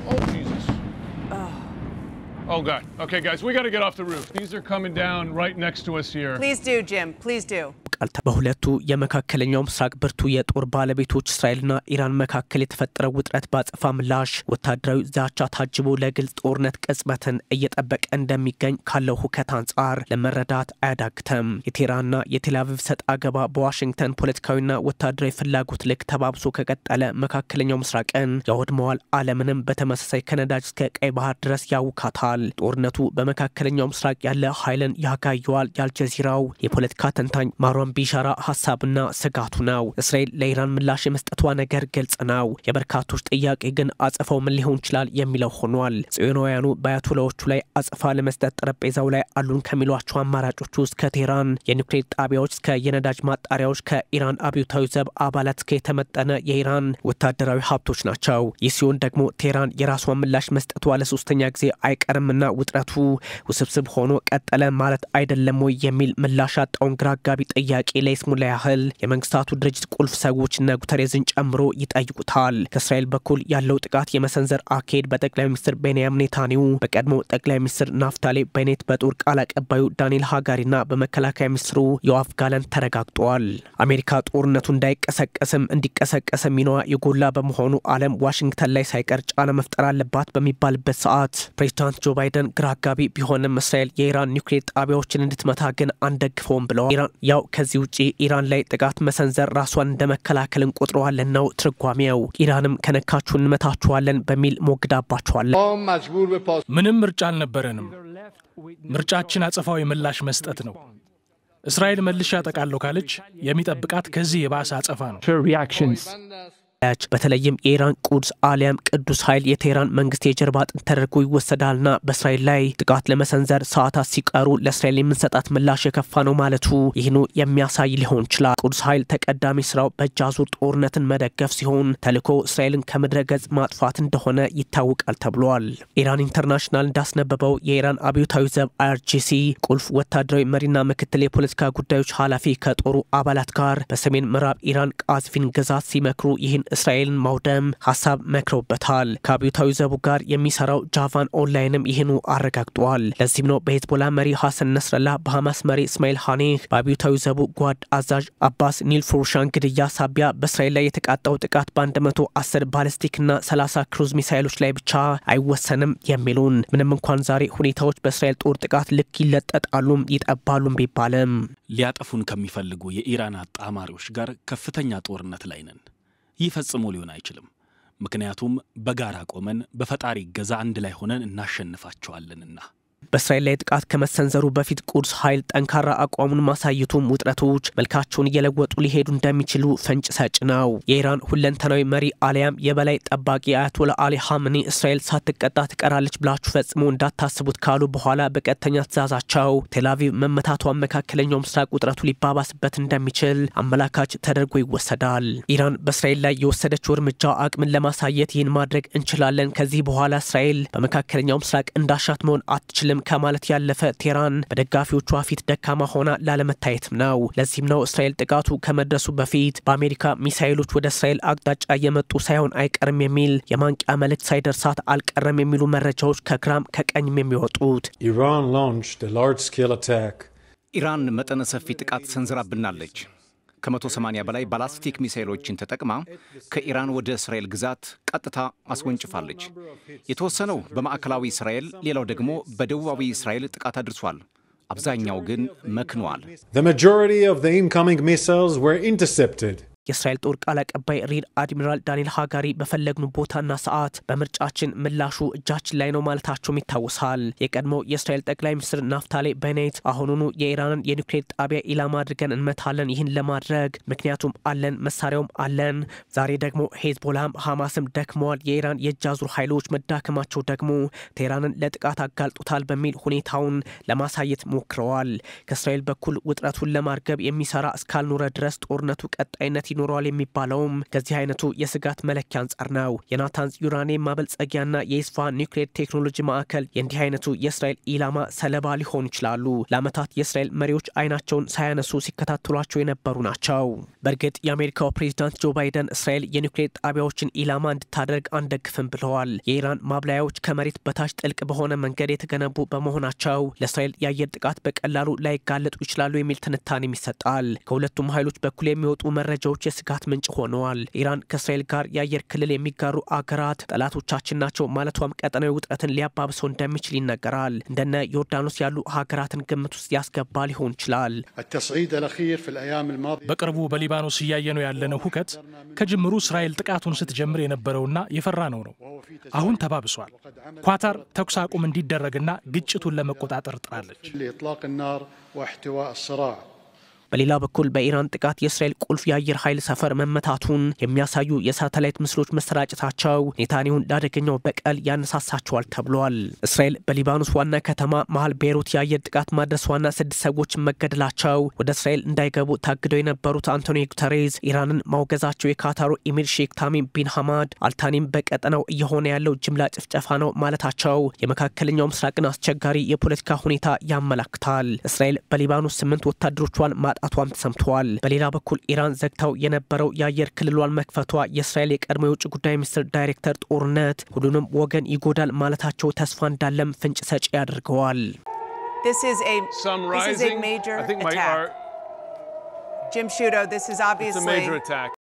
Oh, Jesus. Oh, God. Okay, guys, we got to get off the roof. These are coming down right next to us here. Please do, Jim. Please do. ቃል በሁለቱ የመካከለኛው ምስራቅ ብርቱ የጦር ባለቤቶች እስራኤልና ኢራን መካከል የተፈጠረው ውጥረት በአጸፋ ምላሽ ወታደራዊ ዛቻ ታጅቦ ለግልጽ ጦርነት ቅጽበትን እየጠበቀ እንደሚገኝ ካለው ሁከት አንጻር ለመረዳት አያዳግተም። የቴህራንና የቴልአቪቭ ሰጥ አገባ በዋሽንግተን ፖለቲካዊና ወታደራዊ ፍላጎት ልክ ተባብሶ ከቀጠለ መካከለኛው ምስራቅን ያወድመዋል፣ ዓለምንም በተመሳሳይ ከነዳጅ እስከ ቀይ ባህር ድረስ ያውካታል። ጦርነቱ በመካከለኛው ምስራቅ ያለ ኃይልን ያጋየዋል። የአልጀዚራው የፖለቲካ ተንታኝ ማሯን ቢሻራ ሀሳብና ስጋቱ ነው። እስራኤል ለኢራን ምላሽ የመስጠቷ ነገር ግልጽ ነው። የበርካቶች ጥያቄ ግን አጸፋው ምን ሊሆን ይችላል የሚለው ሆኗል። ጽዮናውያኑ በአያቶላዎቹ ላይ አጸፋ ለመስጠት ጠረጴዛው ላይ አሉን ከሚሏቸው አማራጮች ውስጥ ከቴህራን የኒውክሌር ጣቢያዎች እስከ የነዳጅ ማጣሪያዎች፣ ከኢራን አብዮታዊ ዘብ አባላት እስከ የተመጠነ የኢራን ወታደራዊ ሀብቶች ናቸው። ይህ ሲሆን ደግሞ ቴህራን የራሷን ምላሽ መስጠቷ ለሶስተኛ ጊዜ አይቀርምና ውጥረቱ ውስብስብ ሆኖ ቀጠለ ማለት አይደለም ወይ የሚል ምላሽ ያጣውን ግራ አጋቢ ጥያቄ ለይስሙላ ያህል የመንግስታቱ ድርጅት ቁልፍ ሰዎች እነ ጉተሬዝን ጨምሮ ይጠይቁታል። ከእስራኤል በኩል ያለው ጥቃት የመሰንዘር አካሄድ በጠቅላይ ሚኒስትር ቤንያሚን ኔታንያሁ፣ በቀድሞ ጠቅላይ ሚኒስትር ናፍታሌ ቤኔት፣ በጦር ቃል አቀባዩ ዳንኤል ሃጋሪና በመከላከያ ሚኒስትሩ ዮአፍ ጋላንት ተረጋግጧል። አሜሪካ ጦርነቱ እንዳይቀሰቀስም እንዲቀሰቀስ ሚናዋ የጎላ በመሆኑ ዓለም ዋሽንግተን ላይ ሳይቀር ጫና መፍጠር አለባት በሚባልበት ሰዓት ፕሬዚዳንት ጆ ባይደን ግራ አጋቢ ቢሆንም እስራኤል የኢራን ኒውክሌር ጣቢያዎችን እንድትመታ ግን አንደግፈውም ብለዋል። ኢራን ያው ከዚህ ውጭ ኢራን ላይ ጥቃት መሰንዘር ራሷን እንደ መከላከል እንቆጥረዋለን ነው ትርጓሜው። ኢራንም ከነካችሁ እንመታችኋለን በሚል ሞግዳባቸዋለን። ምንም ምርጫ አልነበረንም። ምርጫችን አጸፋዊ ምላሽ መስጠት ነው። እስራኤል መልሼ ያጠቃለሁ ካለች የሚጠብቃት ከዚህ የባሰ አጸፋ ነው። ያች በተለይም የኢራን ቁድስ አሊያም ቅዱስ ኃይል የቴህራን መንግስት የጀርባ አጥንት ተደርጎ ይወሰዳልና በእስራኤል ላይ ጥቃት ለመሰንዘር ሰዓታት ሲቀሩ ለእስራኤል የምንሰጣት ምላሽ የከፋ ነው ማለቱ ይህኑ የሚያሳይ ሊሆን ይችላል። ቅዱስ ኃይል ተቀዳሚ ስራው በእጅ አዙር ጦርነትን መደገፍ ሲሆን ተልዕኮ እስራኤልን ከምድረ ገጽ ማጥፋት እንደሆነ ይታወቃል ተብሏል። ኢራን ኢንተርናሽናል እንዳስነበበው የኢራን አብዮታዊ ዘብ አይአርጂሲ ቁልፍ ወታደራዊ መሪና ምክትል የፖለቲካ ጉዳዮች ኃላፊ ከጦሩ አባላት ጋር በሰሜን ምዕራብ ኢራን ቃዝቪን ግዛት ሲመክሩ ይህን እስራኤልን ማውደም ሀሳብ መክረውበታል። ከአብዮታዊ ዘቡ ጋር የሚሰራው ጃቫን ኦንላይንም ይህኑ አረጋግጧል። ለዚህም ነው በሄዝቦላ መሪ ሐሰን ነስረላ፣ በሐማስ መሪ እስማኤል ሐኔህ፣ በአብዮታዊ ዘቡ ጓድ አዛዥ አባስ ኒል ፎርሻን ግድያ ሳቢያ በእስራኤል ላይ የተቃጣው ጥቃት በ110 ባለስቲክና 30 ክሩዝ ሚሳይሎች ላይ ብቻ አይወሰንም የሚሉን ምንም እንኳን ዛሬ ሁኔታዎች በእስራኤል ጦር ጥቃት ልክ ይለጠጣሉም ይጠባሉም ቢባልም ሊያጠፉን ከሚፈልጉ የኢራን አጣማሪዎች ጋር ከፍተኛ ጦርነት ላይ ነን። ይህ ፈጽሞ ሊሆን አይችልም። ምክንያቱም በጋራ ቆመን በፈጣሪ እገዛ አንድ ላይ ሆነን እናሸንፋቸዋለንና። በእስራኤል ላይ ጥቃት ከመሰንዘሩ በፊት ቁድስ ኃይል ጠንካራ አቋሙን ማሳየቱም ውጥረቶች መልካቸውን እየለወጡ ሊሄዱ እንደሚችሉ ፍንጭ ሰጭ ነው። የኢራን ሁለንተናዊ መሪ አሊያም የበላይ ጠባቂ አያቶላ አሊ ሐምኒ እስራኤል ሳትቀጣ ትቀራለች ብላችሁ ፈጽሞ እንዳታስቡት ካሉ በኋላ በቀጥተኛ ትእዛዛቸው ቴልአቪቭ መመታቷን መካከለኛው ምስራቅ ውጥረቱ ሊባባስበት እንደሚችል አመላካች ተደርጎ ይወሰዳል። ኢራን በእስራኤል ላይ የወሰደችው እርምጃ አቅምን ለማሳየት ይህን ማድረግ እንችላለን፣ ከዚህ በኋላ እስራኤል በመካከለኛው ምስራቅ እንዳሻት መሆን አትችልም ከማለት ያለፈ ቴህራን በደጋፊዎቿ ፊት ደካማ ሆና ላለመታየትም ነው። ለዚህም ነው እስራኤል ጥቃቱ ከመድረሱ በፊት በአሜሪካ ሚሳይሎች ወደ እስራኤል አቅጣጫ እየመጡ ሳይሆን አይቀርም የሚል የማንቂያ መልእክት ሳይደርሳት አልቀረም የሚሉ መረጃዎች ከግራም ከቀኝም የሚወጡት። ኢራን መጠነ ሰፊ ጥቃት ሰንዝራብናለች። ከ180 በላይ ባላስቲክ ሚሳይሎችን ተጠቅማ ከኢራን ወደ እስራኤል ግዛት ቀጥታ አስወንጭፋለች። የተወሰነው በማዕከላዊ እስራኤል፣ ሌላው ደግሞ በደቡባዊ እስራኤል ጥቃት አድርሷል። አብዛኛው ግን መክኗል። የእስራኤል ጦር ቃል አቀባይ ሪር አድሚራል ዳንኤል ሃጋሪ በፈለግኑ ቦታና ሰዓት በምርጫችን ምላሹ እጃችን ላይ ነው ማለታቸውም ይታወሳል። የቀድሞው የእስራኤል ጠቅላይ ሚኒስትር ናፍታሌ ቤኔት አሁኑኑ የኢራንን የኒውክሌር ጣቢያ ኢላማ አድርገን እንመታለን፣ ይህን ለማድረግ ምክንያቱም አለን፣ መሳሪያውም አለን። ዛሬ ደግሞ ሄዝቦላም ሐማስም ደክመዋል። የኢራን የእጅ አዙር ኃይሎች መዳከማቸው ደግሞ ቴህራንን ለጥቃት አጋልጦታል በሚል ሁኔታውን ለማሳየት ሞክረዋል። ከእስራኤል በኩል ውጥረቱን ለማርገብ የሚሰራ እስካልኖረ ድረስ ጦርነቱ ቀጣይነት ይኖረዋል የሚባለውም ከዚህ አይነቱ የስጋት መለኪያ አንጻር ነው። የናታንዝ ዩራኒየም ማበልጸጊያና የኢስፋሃን ኒውክሌር ቴክኖሎጂ ማዕከል የእንዲህ አይነቱ የእስራኤል ኢላማ ሰለባ ሊሆኑ ይችላሉ። ለዓመታት የእስራኤል መሪዎች አይናቸውን ሳያነሱ ሲከታተሏቸው የነበሩ ናቸው። በእርግጥ የአሜሪካው ፕሬዚዳንት ጆ ባይደን እስራኤል የኒውክሌር ጣቢያዎችን ኢላማ እንድታደርግ አንደግፍም ብለዋል። የኢራን ማብላያዎች ከመሬት በታች ጥልቅ በሆነ መንገድ የተገነቡ በመሆናቸው ለእስራኤል የአየር ጥቃት በቀላሉ ላይጋለጡ ይችላሉ የሚል ትንታኔም ይሰጣል። ከሁለቱም ኃይሎች በኩል የሚወጡ መረጃዎች የስጋት ምንጭ ሆነዋል። ኢራን ከእስራኤል ጋር የአየር ክልል የሚጋሩ አገራት ጠላቶቻችን ናቸው ማለቷም ቀጠናዊ ውጥረትን ሊያባብሰው እንደሚችል ይነገራል። እንደነ ዮርዳኖስ ያሉ ሀገራትን ግምት ውስጥ ያስገባ ሊሆን ይችላል። በቅርቡ በሊባኖስ እያየነው ያለነው ሁከት ከጅምሩ እስራኤል ጥቃቱን ስትጀምር የነበረውና የፈራ ነው ነው አሁን ተባብሷል። ኳታር ተኩስ አቁም እንዲደረግና ግጭቱን ለመቆጣጠር ጥራለች። በሌላ በኩል በኢራን ጥቃት የእስራኤል ቁልፍ የአየር ኃይል ሰፈር መመታቱን የሚያሳዩ የሳተላይት ምስሎች መሰራጨታቸው ኔታንያሁን ለአደገኛው በቀል ያነሳሳቸዋል ተብሏል። እስራኤል በሊባኖስ ዋና ከተማ መሀል ቤይሩት የአየር ጥቃት ማድረሷና ስድስት ሰዎች መገደላቸው ወደ እስራኤል እንዳይገቡ ታግደው የነበሩት አንቶኒ ጉተሬዝ ኢራንን ማውገዛቸው የካታሩ ኢሚር ሼክ ታሚም ቢን ሐማድ አልታኒም በቀጠናው እየሆነ ያለው ጅምላ ጭፍጨፋ ነው ማለታቸው የመካከለኛው ምስራቅን አስቸጋሪ የፖለቲካ ሁኔታ ያመላክታል። እስራኤል በሊባኖስ ስምንት ወታደሮቿን ማ ማጣቷም ተሰምተዋል። በሌላ በኩል ኢራን ዘግታው የነበረው የአየር ክልሏን መክፈቷ የእስራኤል የቀድሞ የውጭ ጉዳይ ሚኒስትር ዳይሬክተር ጦርነት ሁሉንም ወገን ይጎዳል ማለታቸው ተስፋ እንዳለም ፍንጭ ሰጪ ያደርገዋል። Some rising. I think my, our, Jim Shudo, this is it's a obviously major attack.